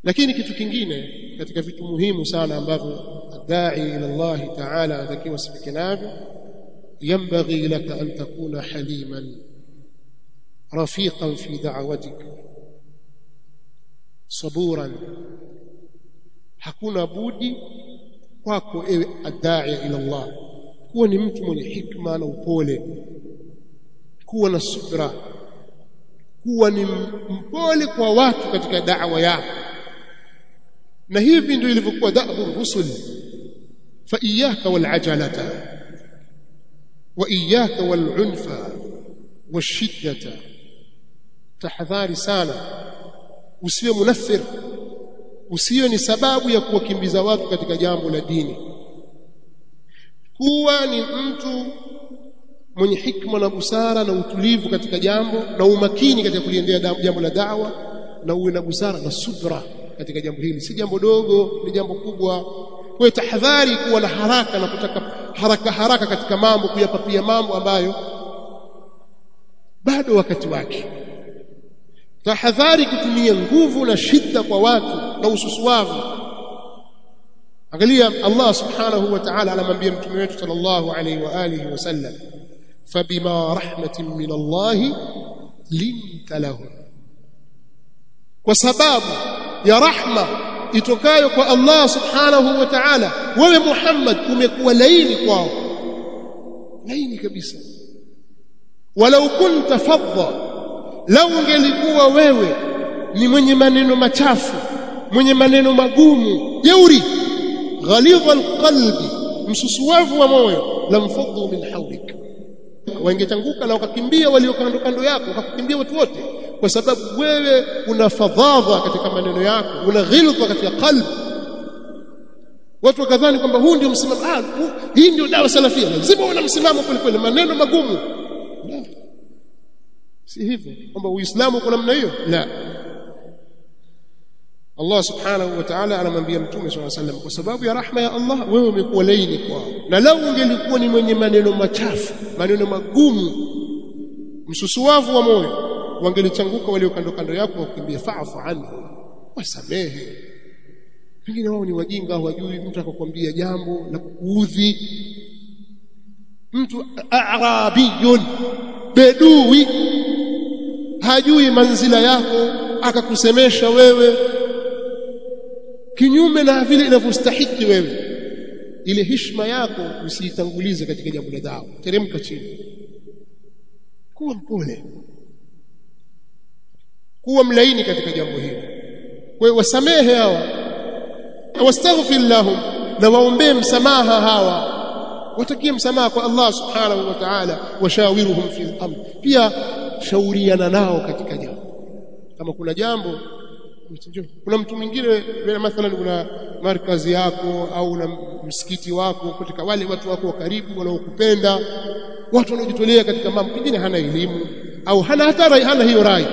lakini kitu kingine katika vitu muhimu sana ambavyo dai ila Allah ta'ala anatakiwa sifike navyo ينبغي لك أن تكون حليما رفيقا في دعوتك صبورا hakuna budi kwako ewe adai ila Allah kuwa ni mtu mwenye hikma na upole kuwa na subra kuwa ni mpole kwa watu katika da'wa yako na hivi ndio ilivyokuwa da'bu rusul fa iyyaka wal ajalata wa iyyaka wal unfa washiddata tahadhari sana usiwe munaffir usiwe ni sababu ya kuwakimbiza watu katika jambo la dini kuwa ni mtu mwenye hikma na busara na utulivu katika jambo na umakini katika kuliendea jambo la da'wa na uwe na busara na subra katika jambo hili si jambo dogo ni jambo kubwa kwa tahadhari kuwa na haraka na kutaka haraka haraka katika mambo kuyapapia mambo ambayo bado wakati wake tahadhari kutumia nguvu na shida kwa watu na ususuavu angalia Allah subhanahu wa ta'ala anamwambia mtume wetu sallallahu alayhi wa alihi wasallam fabima rahmatin min Allah linta lahu kwa sababu ya rahma itokayo kwa Allah subhanahu wa ta'ala wewe Muhammad umekuwa laini kwao laini kabisa walau kunta fadda lau ungelikuwa wewe ni mwenye maneno machafu mwenye maneno magumu jeuri ghalidha alqalbi msusuwavu wa moyo lamfaddu min hawlik wangetanguka na wakakimbia walio kando kando yako wakakimbia watu wote kwa sababu wewe una fadhadha katika maneno yako una ghilza katika qalbi watu wakadhani kwamba huu ndio msimamo ah hii ndio dawa salafia lazima una msimamo kweli kweli maneno magumu si hivyo kwamba uislamu uko namna hiyo la Allah subhanahu wa ta'ala anamwambia mtume swalla sallam kwa sababu ya rahma ya Allah wewe umekuwa laini kwao na lau ungelikuwa ni mwenye maneno machafu maneno magumu msusuwavu wa moyo wangelichanguka walio kando kando yako wakimbia fa'fu anhu wasamehe pengine wao ni wajinga hawajui mtu akakwambia jambo la kuudhi mtu arabiyun bedui hajui manzila yako akakusemesha wewe kinyume na vile inavyostahiki wewe ile heshima yako usiitangulize katika jambo la dawa teremka chini kuwa mpole kuwa mlaini katika jambo hili kwa hiyo wasamehe hawa wastaghfir lahum na waombee msamaha hawa watakie msamaha kwa Allah subhanahu wa ta'ala washawiruhum fi amr pia shauriana nao katika jambo kama kuna jambo kuna mtu mwingine mathalan kuna markazi yako au na msikiti wako katika wale watu wako wa karibu wanaokupenda watu wanaojitolea katika mambo pengine hana elimu au hana hata hana hiyo rai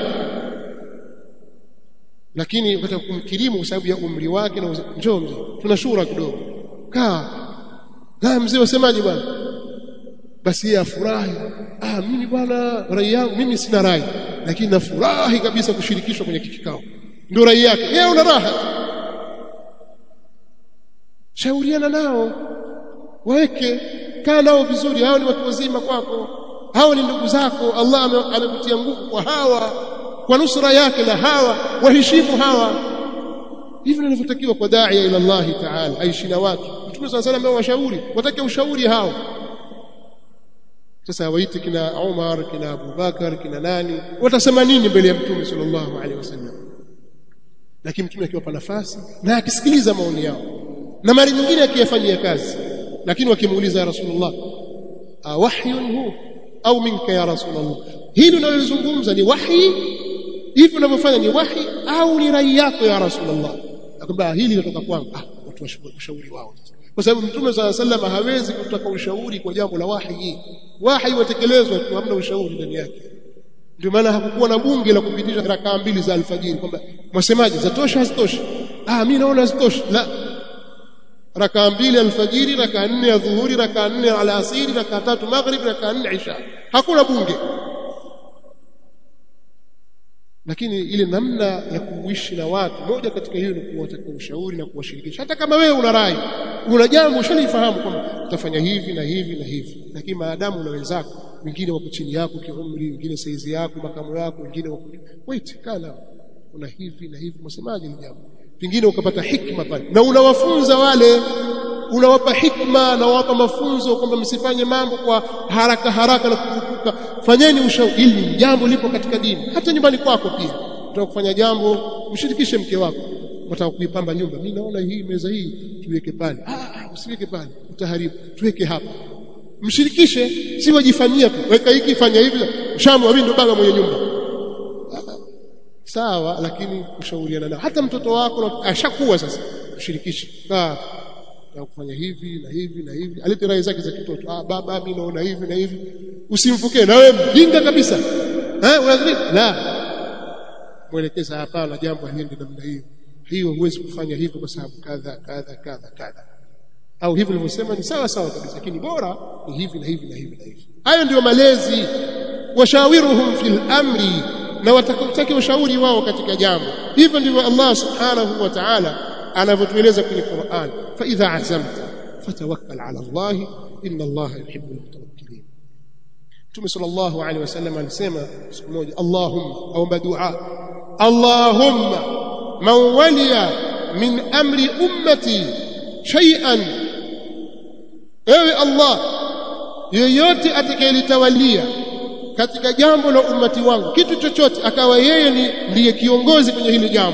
lakini ukataka kumkirimu kwa sababu ya umri wake na njoo mzee tuna shura kidogo kaa kaa mzee wasemaje bwana basi yeye afurahi ah mimi bwana rai yangu mimi sina rai lakini nafurahi kabisa kushirikishwa kwenye kikao ndio rai yake yeye una raha shauriana nao waweke kaa nao vizuri hao ni watu wazima kwako hao ni ndugu zako Allah amekutia nguvu kwa hawa kwa nusra yake na hawa waheshimu hawa hivyo ninavyotakiwa kwa daia ila Allah ta'ala aishi na watu Mtume صلى الله عليه washauri watake ushauri hao sasa waite kina Umar kina Abu Bakar kina nani watasema nini mbele ya Mtume sallallahu alaihi wasallam lakini Mtume akiwapa nafasi na akisikiliza maoni yao na mara nyingine akiyafanyia kazi lakini wakimuuliza ya Rasulullah wahyun hu au minka ya Rasulullah hili unalozungumza ni wahi hivi unavyofanya ni wahi au ni rai yako ya Rasulullah akwambia hili linatoka kwangu ah watu washauri wao kwa sababu mtume swalla sallam hawezi kutaka ushauri kwa jambo la wahi wahi watekelezwa tu hamna ushauri ndani yake ndio maana hakukuwa na bunge la kupitisha rakaa mbili za alfajiri kwamba mwasemaje zatosha hazitoshi ah mimi naona hazitoshi la rakaa mbili alfajiri rakaa nne ya dhuhuri rakaa nne alasiri rakaa tatu maghrib rakaa nne isha hakuna bunge lakini ile namna ya kuishi na watu moja katika hiyo ni kuwataka ushauri na kuwashirikisha hata kama wewe una rai una jambo ushalifahamu kwamba utafanya hivi na hivi na hivi lakini maadamu una wenzako wengine wako chini yako kiumri wengine saizi yako makamu yako wengine wako wait kana una hivi na hivi msemaje ni jambo pengine ukapata hikma pale na unawafunza wale unawapa hikma na wapa mafunzo kwamba msifanye mambo kwa haraka haraka na kuvuka fanyeni ushauri hili ni jambo lipo katika dini hata nyumbani kwako pia unataka kufanya jambo mshirikishe mke wako unataka kuipamba nyumba mimi naona hii meza hii tuweke pale ah usiweke pale utaharibu tuweke hapa mshirikishe si wajifanyia tu weka hiki fanya hivi shamu mimi ndo baba mwenye nyumba sawa lakini kushauriana nao hata mtoto wako ashakuwa sasa mshirikishe ah na kufanya hivi na hivi na hivi alete rai zake za kitoto ah baba mimi naona hivi na hivi usimfukie na wewe mjinga kabisa eh unadhani la mwelekeza hapana jambo haliendi namna hiyo hiyo huwezi kufanya hivyo kwa sababu kadha kadha kadha kadha au hivi nilivyosema ni sawa sawa kabisa lakini bora ni hivi na hivi na hivi na hivi hayo ndio malezi washawiruhum fil amri na watakutaki ushauri wao katika jambo hivyo ndivyo Allah subhanahu wa ta'ala anavyotueleza kwenye Qur'an fa idha azamta fatawakkal ala Allah inna Allah yuhibbul mutawakkilin Mtume sallallahu alaihi wasallam alisema siku moja Allahumma aomba dua Allahumma man waliya min amri ummati shay'an ewe Allah yeyote atakayelitawalia katika jambo la ummati wangu kitu chochote akawa yeye ni ndiye kiongozi kwenye hili jambo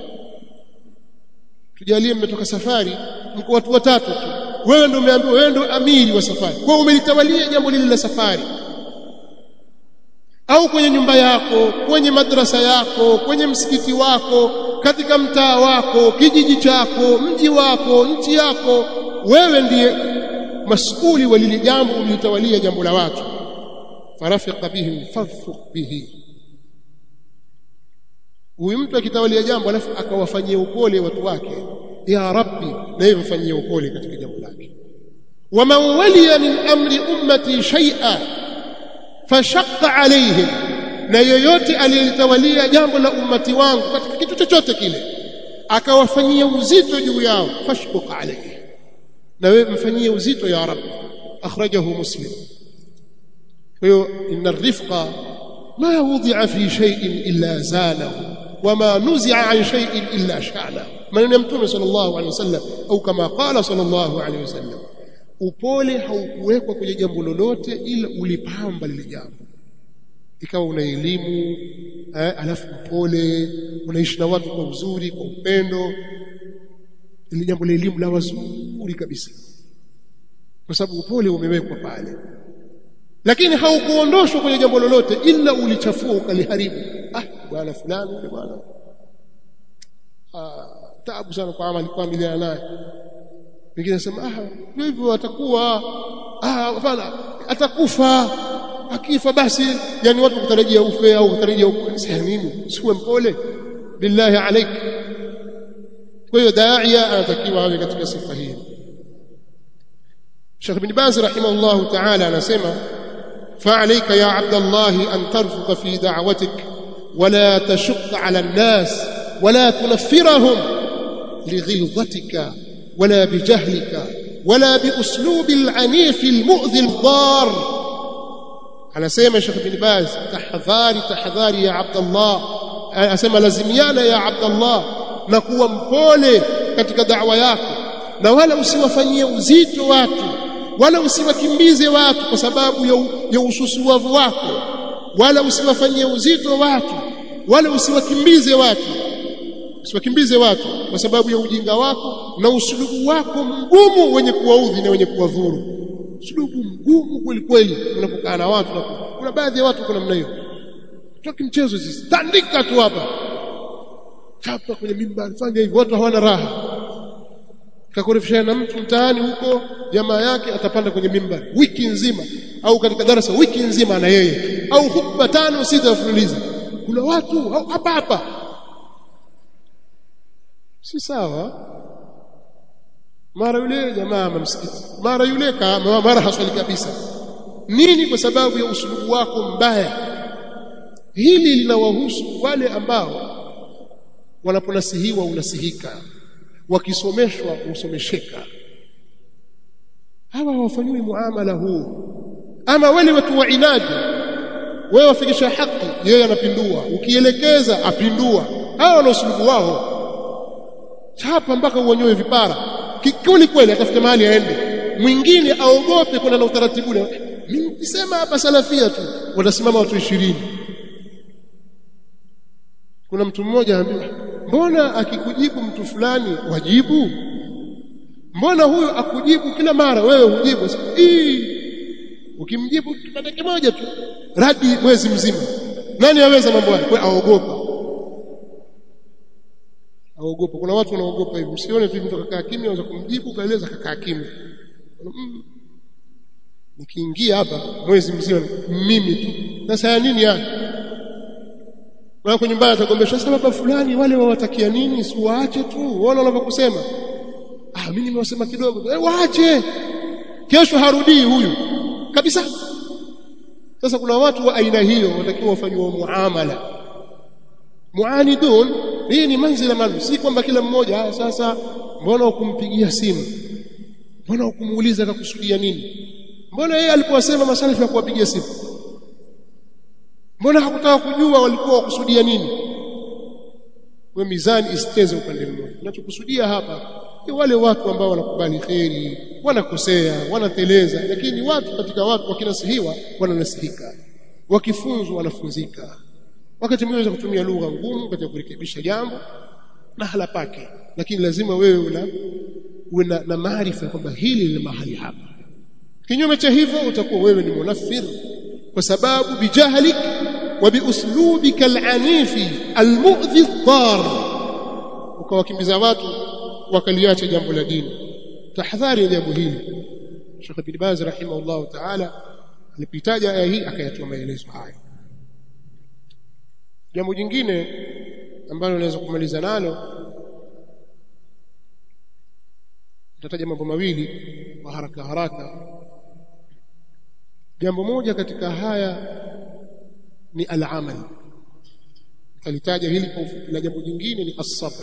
tujalie mmetoka safari mko watu watatu tu wewe ndio umeambiwa wewe ndio amiri wa safari kwa umelitawalia jambo lile la safari au kwenye nyumba yako kwenye madrasa yako kwenye msikiti wako katika mtaa wako kijiji chako mji wako nchi yako wewe ndiye masuli wa lile jambo ulitawalia jambo la watu farafiqa bihim farfuq bihi huyu mtu akitawalia jambo alafu akawafanyia upole watu wake ya rabbi na yeye mfanyie upole katika jambo lake waman waliya min amri ummati shay'a fashaqqa alayhim na yoyote aliyelitawalia jambo la ummati wangu katika kitu chochote kile akawafanyia uzito juu yao fashquq alayhi na wewe mfanyie uzito ya rabbi akhrajahu muslim kwa hiyo inna rifqa ma wudi'a fi shay'in illa zalahu wama nuzi'a an shay'in illa shana maneno ya mtume sallallahu alaihi wasallam au kama qala sallallahu alaihi wasallam upole haukuwekwa kwenye jambo lolote ila ulipamba lile jambo ikawa una elimu eh, alafu upole unaishi na watu kwa uzuri kwa upendo ili jambo la elimu la wazuri kabisa kwa sababu upole umewekwa pale lakini haukuondoshwa kwenye jambo lolote ila ulichafua ukaliharibu ah bwana fulani yule bwana ah taabu sana kwa amali kwa miliana naye wengine nasema ah ndio hivyo atakuwa ah hapana atakufa akifa basi yani watu kutarajia ufe au kutarajia sasa nini siwe mpole billahi alaik kwa hiyo daia anatakiwa awe katika sifa hii Sheikh bin Baz rahimahullah ta'ala anasema فعليك يا عبد الله أن ترفق في دعوتك ولا تشق على الناس ولا تنفرهم لغلظتك ولا بجهلك ولا بأسلوب العنيف المؤذي الضار على سيما شيخ بن باز تحذاري تحذاري يا عبد الله أسمى لزميانا يا عبد الله نكون mpole katika da'wa yako na wala usiwafanyie uzito watu wala usiwakimbize watu kwa sababu ya, ya ususuavu wako wala usiwafanyie uzito watu wala usiwakimbize watu usiwakimbize watu kwa sababu ya ujinga wako na usulubu wako mgumu wenye kuwaudhi na wenye kuwadhuru usulubu mgumu kweli kweli unapokaa na watu na kuna baadhi ya watu kuna namna hiyo toki mchezo sisi tandika tu hapa chapa kwenye mimbar fanya hivyo watu hawana raha kakorefishana na mtu mtaani huko jamaa yake atapanda kwenye mimbar wiki nzima au katika darasa wiki nzima na yeye au hutuba tano sita mfululizo kuna watu hapa hapa si sawa mara yule jamaa msikiti mara yule kama mara haswali kabisa nini kwa sababu ya usulubu wako mbaya hili linawahusu wale ambao wanaponasihiwa unasihika wakisomeshwa usomesheka hawa hawafanyiwi muamala huu ama wale watu wa inadi wewe wafikisha haki yeye anapindua ukielekeza apindua hawa wana usulubu wao chapa mpaka uonyoe vipara kikuli kweli atafute mahali aende mwingine aogope kwenda na utaratibu mimi nikisema hapa salafia tu watasimama watu ishirini kuna mtu mmoja ambaye mbona akikujibu mtu fulani wajibu mbona huyo akujibu kila mara wewe hujibu Ii, ukimjibu kipande kimoja tu radi mwezi mzima nani aweza mambo haya kwa aogopa aogopa kuna watu wanaogopa hivi msione tu mtu akakaa kimya anaweza kumjibu kaeleza akakaa kimya mm. nikiingia hapa mwezi mzima mimi tu sasa ya nini yake wako nyumbani atagombesha sasa baba fulani wale wawatakia nini si waache tu waona wanavyokusema ah mimi nimewasema kidogo eh, waache kesho harudii huyu kabisa sasa kuna watu wa aina hiyo watakiwa wafanywe muamala muanidun hii ni manzila maalum si kwamba kila mmoja ah, sasa mbona ukumpigia simu mbona ukumuuliza akakusudia nini mbona yeye alipowasema masalifu ya kuwapigia simu mbona hakutaka kujua walikuwa wakusudia nini we mizani isiteze upande mmoja tunachokusudia hapa ni wale watu ambao wanakubali kheri wanakosea wanateleza lakini watu katika watu wakinasihiwa wananasihika wakifunzwa wanafunzika wakati mwingine kutumia lugha ngumu katika kurekebisha jambo na hala pake lakini lazima wewe una uwe na, na maarifa kwamba hili ni mahali hapa kinyume cha hivyo utakuwa wewe ni munafir kwa sababu bijahlik wa biuslubika alanifi almu'dhi dhar ukawakimbiza watu wakaliacha jambo la dini tahadhari ya jambo hili Sheikh bin Baz rahimahullah ta'ala alipitaja aya hii akayatoa maelezo haya jambo jingine ambalo naweza kumaliza nalo nitataja mambo mawili kwa haraka haraka jambo moja katika haya ni al-amal kalitaja hili kwa ufupi na jambo jingine ni as-sabr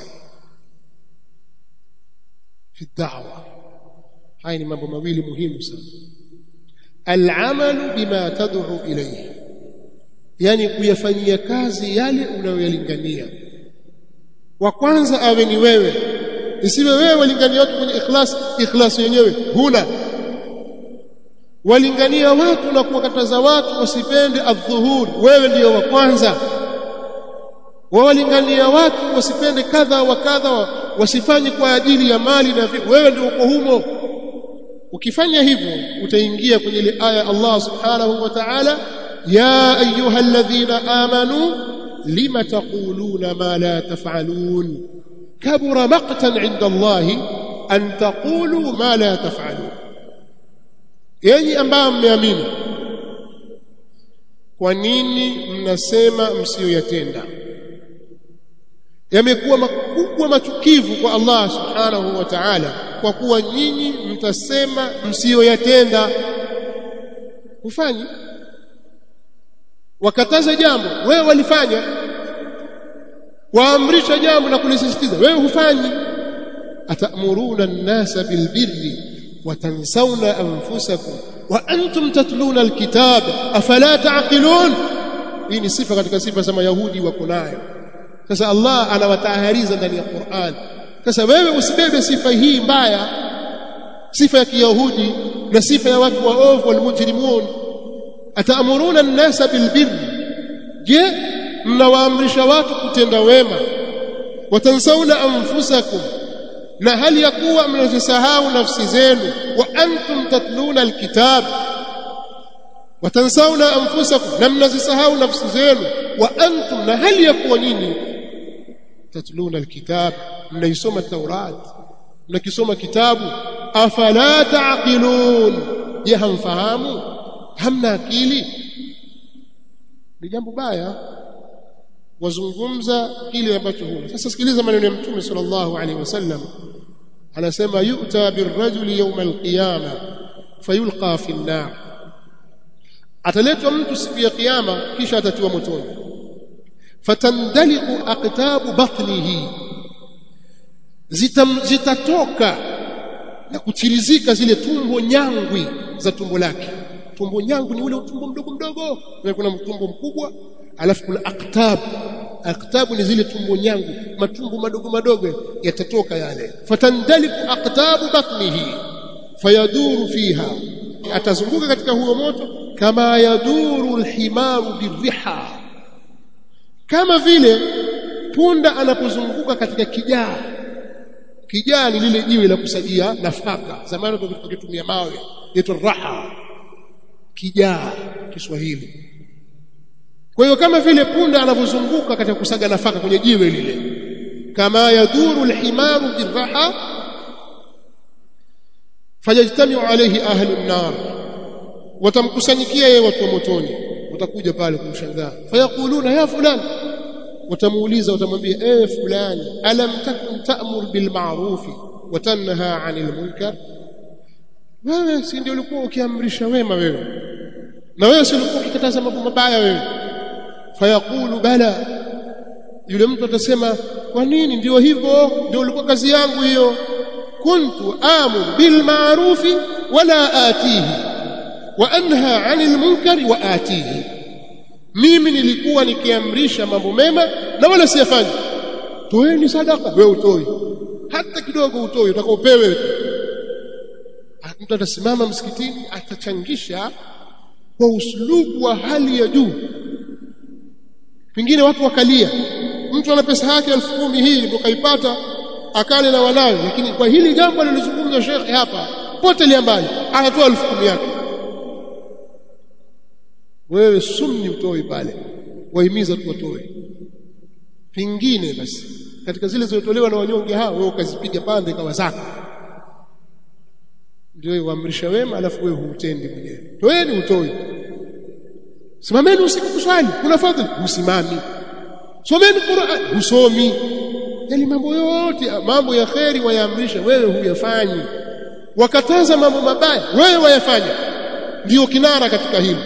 fi da'wa haya ni mambo mawili muhimu sana al-amal bima tad'u ilayhi yani kuyafanyia kazi yale unayoyalingania wa kwanza awe ni wewe isiwe wewe walingania watu kwenye ikhlas ikhlas yenyewe huna walingania watu na kuwakataza watu wasipende adhuhuri wewe ndiyo wa kwanza wawalingania watu wasipende kadha wa kadha wasifanye kwa ajili ya mali na wewe ndio uko humo ukifanya hivyo utaingia kwenye ile aya Allah subhanahu wa ta'ala ya ayuha alladhina amanu lima taquluna ma la taf'alun kabura maqtan 'inda Allah an taqulu ma la taf'alun yenyi ambao mmeamini kwa nini mnasema msiyoyatenda yamekuwa makubwa machukivu kwa Allah subhanahu wa ta'ala kwa kuwa nyinyi mtasema msiyoyatenda ufanyi wakataza jambo wewe walifanya waamrisha jambo na kulisisitiza wewe hufanyi atamuruna an-nasa bilbirri watansawna anfusakum wa antum tatluna alkitab afala taqilun hii ni sifa katika sifa za mayahudi wako nayo sasa Allah anawatahariza ndani ya Qur'an sasa wewe usibebe sifa hii mbaya sifa ya kiyahudi na sifa ya watu waovu walmujrimun ataamuruna an-nasa bilbirri je mnawaamrisha watu kutenda wema watansauna anfusakum na hali ya kuwa mnazisahau nafsi zenu wa antum tatluna alkitab watansauna anfusakum na mnazisahau nafsi zenu wa antum na hali ya kuwa nyinyi tatluna alkitab mnaisoma taurat mnakisoma kitabu afala taqilun je hamfahamu hamna akili ni jambo baya wazungumza kile ambacho huna sasa sikiliza maneno ya mtume sallallahu alaihi wasallam anasema yu'ta birrajuli yawm alqiyama fayulqa fi an-nar ataletwa mtu siku ya kiyama kisha atatiwa motoni fatandaliqu aqtabu batnihi Zitam, zitatoka na kuchirizika zile tumbo nyangwi za tumbo lake tumbo nyangwi ni ule tumbo mdogo mdogo na kuna tumbo mkubwa alafu kuna aqtab aqtabu ni zile tumbo nyangu matumbo madogo madogo yatatoka yale fatandaliku aqtabu batnihi fayaduru fiha atazunguka katika huo moto kama yaduru alhimaru birriha kama vile punda anapozunguka katika kijaa kijaa ni lile jiwe la kusagia nafaka zamani tukitumia mawe yetu raha kijaa Kiswahili kwa hiyo kama vile punda anavyozunguka katika kusaga nafaka kwenye jiwe lile kama yaduru alhimaru birraha fayajtamiu alayhi ahlu an-nar watamkusanyikia yeye watu wa motoni watakuja pale kumshangaa fayaquluna ya fulani watamuuliza watamwambia eh fulani alam takun ta'mur bil ma'ruf wa tanha 'anil munkar wewe si ndio ulikuwa ukiamrisha wema wewe na wewe si ulikuwa ukikataza mambo mabaya wewe fayaqulu bala yule mtu atasema kwa nini ndio hivyo ndio ulikuwa kazi yangu hiyo kuntu amur bil ma'ruf wala atihi wa anha 'anil munkari wa atihi mimi nilikuwa nikiamrisha mambo mema na wala siyafanyi toeni sadaka wewe utoi hata kidogo utoi utakaopewe mtu atasimama msikitini atachangisha kwa uslubu wa hali ya juu pengine watu wakalia mtu ana pesa yake elfu kumi hii ndo kaipata akale na wanawe lakini kwa hili jambo alilozungumza shekhe hapa pote liambali anatoa elfu kumi yake wewe sumni utoi pale wahimiza tu watoe pingine basi katika zile zilizotolewa na wanyonge hao wewe ukazipiga pande kawa zako ndio uamrisha wema alafu wewe huutendi mwenyewe toeni utoi simameni usiku kuswali kuna fadhili usimami someni Qur'an usomi yani mambo yote mambo ya kheri wayaamrisha wewe huyafanyi wakataza mambo mabaya wewe wayafanya ndio kinara katika hili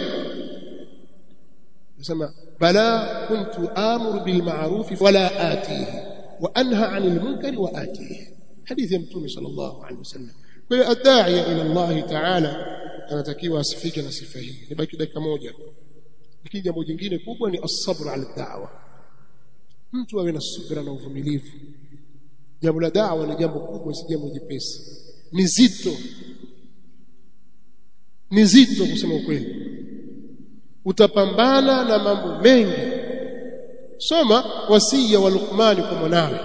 nasema bala kuntu amuru bil ma'ruf wala atihi wa anha 'anil munkari wa atihi hadithi ya mtume sallallahu alaihi wasallam kwa hiyo adai ila Allah ta'ala anatakiwa asifike na sifa hii nibaki dakika moja lakini jambo jingine kubwa ni as-sabr ala da'wa mtu awe na subira na uvumilivu jambo la da'wa ni jambo kubwa si jambo jepesi ni zito ni zito kusema ukweli utapambana na mambo mengi soma wasia wa Luqman kwa mwanawe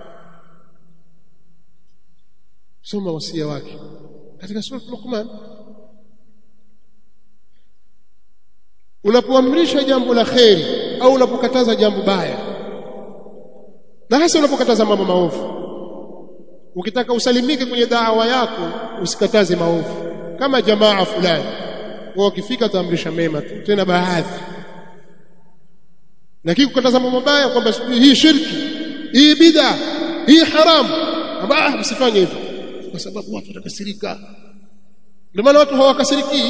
soma wasia wake katika sura Luqman unapoamrisha jambo la kheri au unapokataza jambo baya na hasa unapokataza mambo maovu ukitaka usalimike kwenye da'wa yako usikataze maovu kama jamaa fulani wao wakifika taamrisha mema tu tena baadhi lakini kukataza mambo mabaya kwamba hii shirki hii bid'a hii haramu abaa msifanye hivyo kwa sababu watu watakasirika ndio maana watu hawakasiriki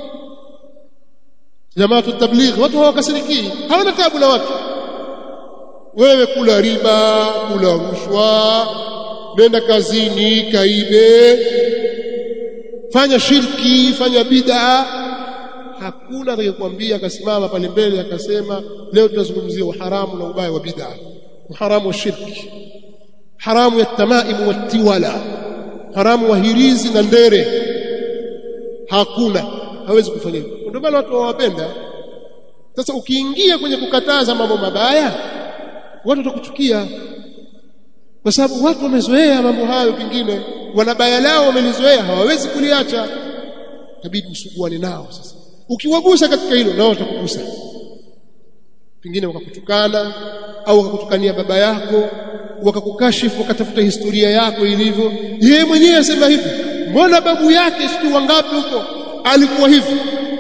jamaa tabligh watu hawakasiriki hawana tabu na watu wewe kula riba kula rushwa nenda kazini kaibe fanya shirki fanya bid'a hakuna atakayekwambia akasimama pale mbele akasema leo tunazungumzia uharamu na ubaya wa bid'a uharamu wa shirki haramu ya tamaimu wa tiwala haramu wa hirizi na ndere hakuna hawezi kufanya hivyo ndio maana watu hawapenda sasa ukiingia kwenye kukataza mambo mabaya watu watakuchukia kwa sababu watu wamezoea mambo hayo pengine wanabaya lao wamelizoea hawawezi kuliacha inabidi usuguane nao sasa ukiwagusa katika hilo nao watakugusa pengine wakakutukana au wakakutukania baba yako wakakukashifu wakatafuta historia yako ilivyo yeye mwenyewe asema hivi mbona babu yake sijui wangapi huko alikuwa hivi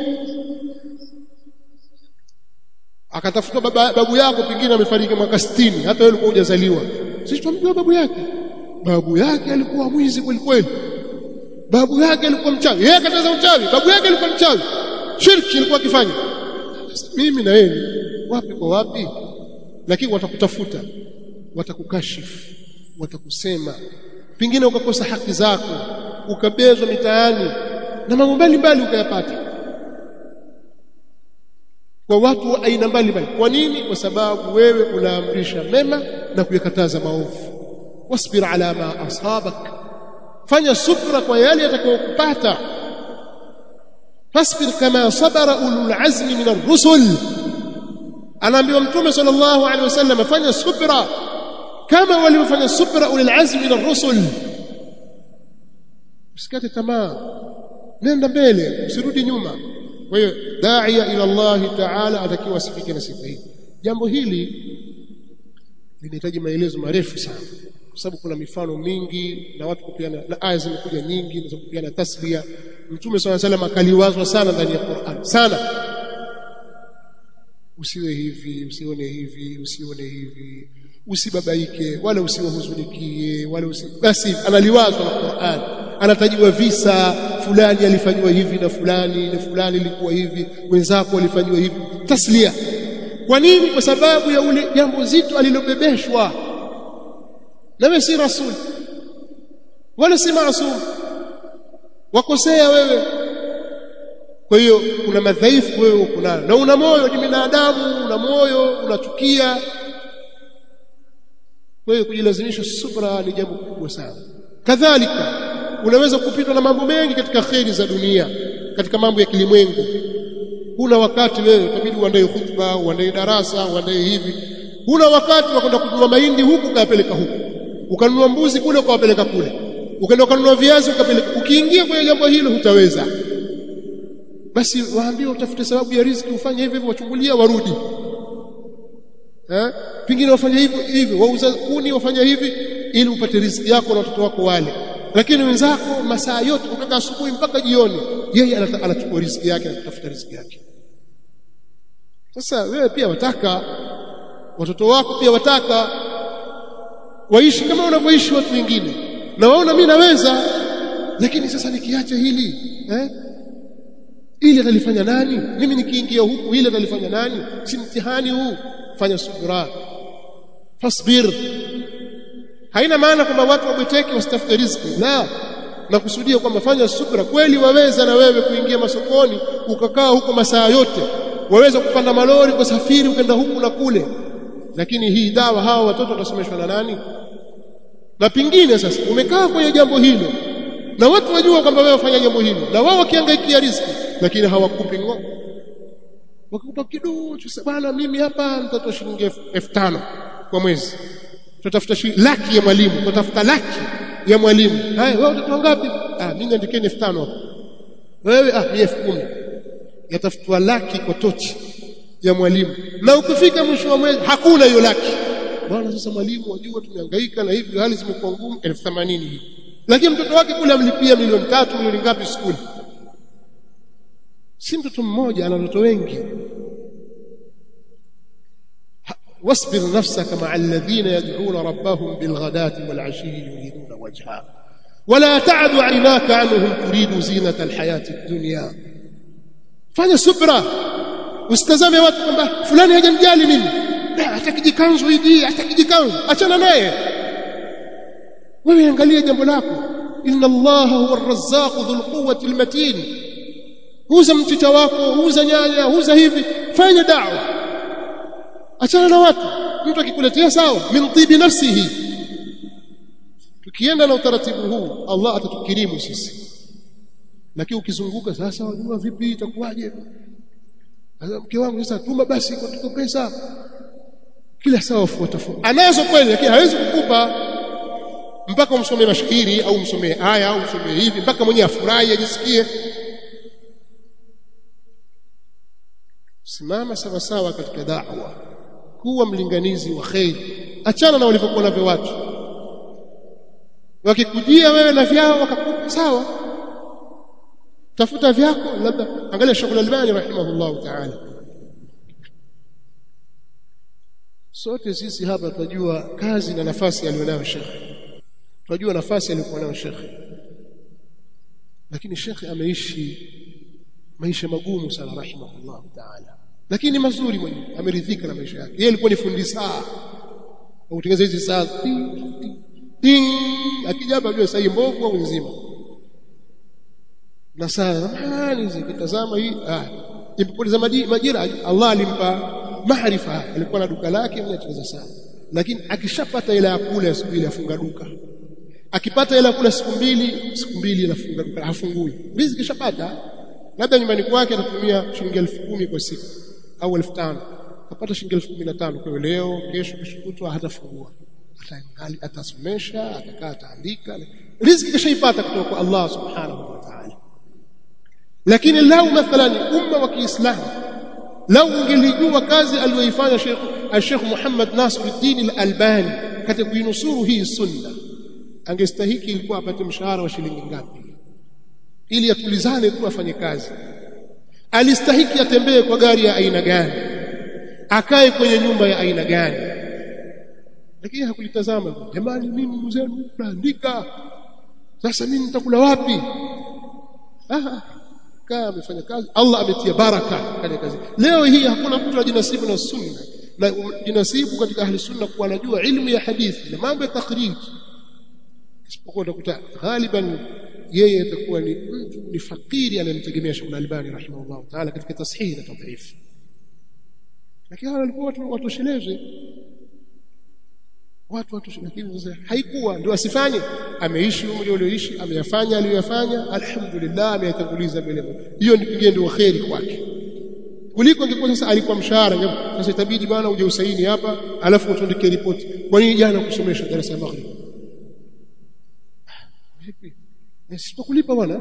akatafuta baba, babu yako pengine amefariki mwaka 60 hata wewe ulikuwa hujazaliwa sisi tumjua babu yake babu yake alikuwa mwizi kweli kweli babu yake alikuwa mchawi yeye akataza uchawi babu yake alikuwa mchawi shirki alikuwa akifanya mimi na yeye wapi kwa wapi lakini watakutafuta watakukashifu watakusema pengine ukakosa haki zako ukabezwa mitaani na mambo mbalimbali ukayapata kwa watu wa aina mbalimbali kwa nini kwa sababu wewe unaamrisha mema na kuyakataza maovu wasbir ala ma asabak fanya subra kwa yale yatakayokupata fasbir kama sabara ulul azmi min ar-rusul anaambiwa mtume sallallahu alaihi wasallam fanya subra kama walivyofanya subra ulul azmi min ar-rusul usikate tamaa nenda mbele usirudi nyuma kwa hiyo daia ila Allah ta'ala atakiwa asifike na sifa hii jambo hili linahitaji maelezo marefu sana kwa sababu kuna mifano mingi na watu kupiana na aya zimekuja nyingi za kupiana tasbia mtume swalla salam akaliwazwa sana ndani ya Qur'an sana usiwe hivi usione hivi usione hivi usibabaike wala usiwahuzunikie wala usi basi analiwazwa na Qur'an anatajiwa visa fulani alifanywa hivi na fulani na fulani ilikuwa hivi wenzako walifanywa hivi taslia kwa nini kwa sababu ya ule jambo zito alilobebeshwa na wewe si rasul wala si maasum wakosea wewe kwa hiyo kuna madhaifu wewe uko nayo na una moyo ni binadamu una moyo unachukia kwa hiyo kujilazimisha subra ni jambo kubwa sana kadhalika unaweza kupitwa na mambo mengi katika kheri za dunia katika mambo ya kilimwengu huna wakati wewe itabidi uandae hutuba uandae darasa uandae hivi huna wakati wa kwenda kununua mahindi huku ukayapeleka huku ukanunua mbuzi kule ukawapeleka kule ukaenda ukanunua viazi ukapeleka ukiingia kwenye jambo hilo hutaweza basi waambie utafute sababu ya riziki ufanye hivi hivyo wachungulia warudi eh pingine wafanye hivyo hivyo wauza kuni wafanya hivi ili upate riziki yako na watoto wako wale lakini wenzako masaa yote kutoka asubuhi mpaka jioni yeye anachukua riziki yake na kutafuta riziki yake sasa wewe pia wataka watoto wako pia wataka waishi kama wanavyoishi watu wengine na waona mimi naweza lakini sasa nikiacha hili eh ili atalifanya nani mimi nikiingia huku ile atalifanya nani si mtihani huu fanya subra fasbir haina maana kwamba watu wabweteke wasitafute riziki la nakusudia kwamba fanya subra kweli waweza na wewe kuingia masokoni ukakaa huko masaa yote waweza kupanda malori kusafiri ukenda huku na kule lakini hii dawa hawa watoto watasomeshwa na nani na pingine sasa umekaa kwenye jambo hilo na watu wajua kwamba wewe wafanya jambo hilo na wao wakiangaikia riziki lakini hawakupi ngo wakikupa kidogo bwana mimi hapa nitatoa shilingi 5000 kwa mwezi tutafuta laki ya mwalimu tutafuta laki ya mwalimu haya wewe utatoa ngapi ah mimi niandikeni 5000 hapo wewe ah mimi 10000 yatafutwa laki kwa tochi ya mwalimu na ukifika mwisho wa mwezi hakuna hiyo laki bwana sasa mwalimu wajua tumehangaika na hivi hali zimekuwa ngumu 1080 hii lakini mtoto wake kule amlipia milioni tatu milioni ngapi skuli si mtoto mmoja ana watoto wengi واصبر نفسك مع الذين يدعون ربهم بالغداة والعشي يريدون وجهه ولا تعد عيناك عنهم تريد زينة الحياة الدنيا fanya subra usitazame watu kwamba fulani hajamjali mimi atakijikanzu hiji atakijikanzu achana naye wewe angalia jambo lako inna allaha huwa arrazzaqu dhul quwwati almatin huza mchicha wako huza nyanya huza hivi fanya da'wa achana na watu mtu akikuletea sawa min tibi nafsihi tukienda na utaratibu huu Allah atatukirimu sisi lakini ukizunguka sasa wajua vipi itakuwaje sasa mke wangu sasa tuma basi kwa tuko pesa kila saa wafuata anazo kweli lakini hawezi kukupa mpaka umsomee mashairi au umsomee aya au umsomee hivi mpaka mwenyewe afurahi ajisikie simama sawa sawa katika da'wa kuwa mlinganizi wa khairi achana na walivyokuwa navyo watu wakikujia wewe na vyao wakakupa sawa tafuta vyako labda angalia Sheikh Al-Albani rahimahullah ta'ala sote sisi hapa tunajua kazi na nafasi aliyonayo Sheikh tunajua nafasi aliyokuwa nayo Sheikh lakini Sheikh ameishi maisha magumu sana rahimahullah ta'ala lakini mazuri mwenyewe ameridhika na maisha yake yeye alikuwa ni fundi saa kutengeneza hizi saa ting akija hapa ajue saa hii mbovu au nzima na saa zamani zikitazama hii ah ipopoteza majira Allah alimpa maarifa alikuwa na duka lake mwenye atengeneza saa lakini akishapata ile ya kula siku ile afunga duka akipata ile ya kula siku mbili siku mbili anafunga duka hafungui riziki kishapata labda nyumbani kwake atatumia shilingi elfu kumi kwa siku au elfu tano apata shilingi elfu kumi na tano kwa leo kesho kesho kutwa hatafungua ataangali atasomesha atakaa ataandika riziki kishaipata kutoka kwa Allah subhanahu wa ta'ala lakini lau mathalan umma wa Kiislamu lau ungelijua kazi aliyoifanya Sheikh Sheikh Muhammad Nasiruddin Al-Albani katika kuinusuru hii sunna angestahiki ilikuwa apate mshahara wa shilingi ngapi ili atulizane tu afanye kazi alistahiki atembee kwa gari ya aina gani akae kwenye nyumba ya aina gani lakini hakulitazama jamani mimi mzee naandika sasa mimi nitakula wapi ah kaa amefanya kazi Allah ametia baraka katika kazi leo hii hakuna mtu anajinasibu na sunna na jinasibu katika ahli sunna kuwa anajua ilmu ya hadithi na mambo ya takhrij isipokuwa utakuta ghaliban yeye atakuwa ni mtu ni fakiri anayemtegemea Sheikh Al-Albani rahimahullah taala katika tashihi na tadhif lakini hawa walikuwa watu watosheleze watu watu lakini sasa haikuwa ndio asifanye ameishi umri ulioishi ameyafanya aliyoyafanya alhamdulillah ameyatanguliza mbele hiyo ni pengine ndio khairi kwake kuliko ingekuwa sasa alikuwa mshahara sasa itabidi bwana uje usaini hapa alafu utuandikie ripoti kwa nini jana kusomesha darasa ya maghrib vipi sitakulipa bwana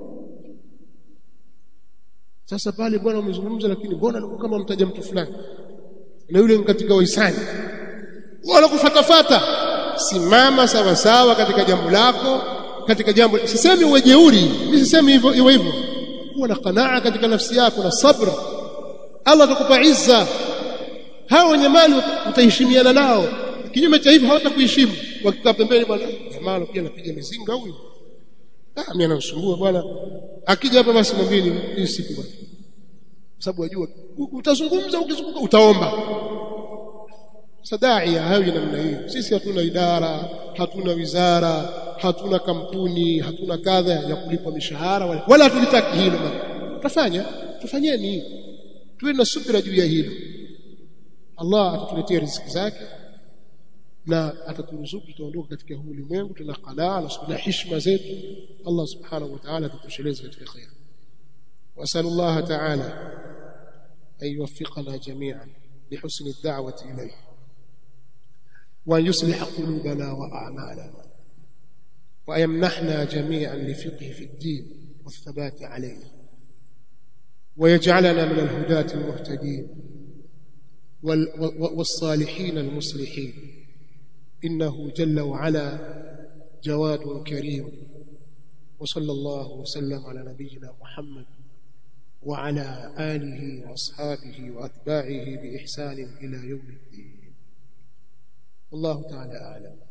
sasa pale bwana umezungumza lakini mbona alikuwa kama mtaja mtu fulani na yule katika waisani wala kufatafata simama sawa sawa katika jambo lako katika jambo sisemi uwe jeuri mimi sisemi hivyo iwe hivyo kuwa na qanaa katika nafsi yako na sabr Allah atakupa izza hao wenye mali utaheshimiana nao kinyume cha hivyo hawatakuheshimu wakikaa pembeni bwana jamaa pia anapiga mizinga huyu ah mimi anasumbua bwana akija hapa basi mwambie hii siku bwana sababu wajua utazungumza ukizunguka utaomba sadaia hawi namna hiyo sisi hatuna idara hatuna wizara hatuna kampuni hatuna kadha ya kulipa mishahara wala, wala hatulitaki hilo tutafanya tufanyeni tuwe na subira juu ya hilo Allah atatuletea riziki zake na ataturuzuku tutaondoka katika huu ulimwengu tuna qanaa na heshima zetu Allah subhanahu wa ta'ala atatosheleza katika khair واسال الله تعالى ان يوفقنا جميعا لحسن الدعوه اليه وأن يصلح قلوبنا وأعمالنا وأن يمنحنا جميعا لفقه في الدين والثبات عليه ويجعلنا من الهداة المهتدين والصالحين المصلحين إنه جل وعلا جواد كريم وصلى الله وسلم على نبينا محمد وعلى آله وأصحابه وأتباعه بإحسان إلى يوم الدين والله تعالى أعلم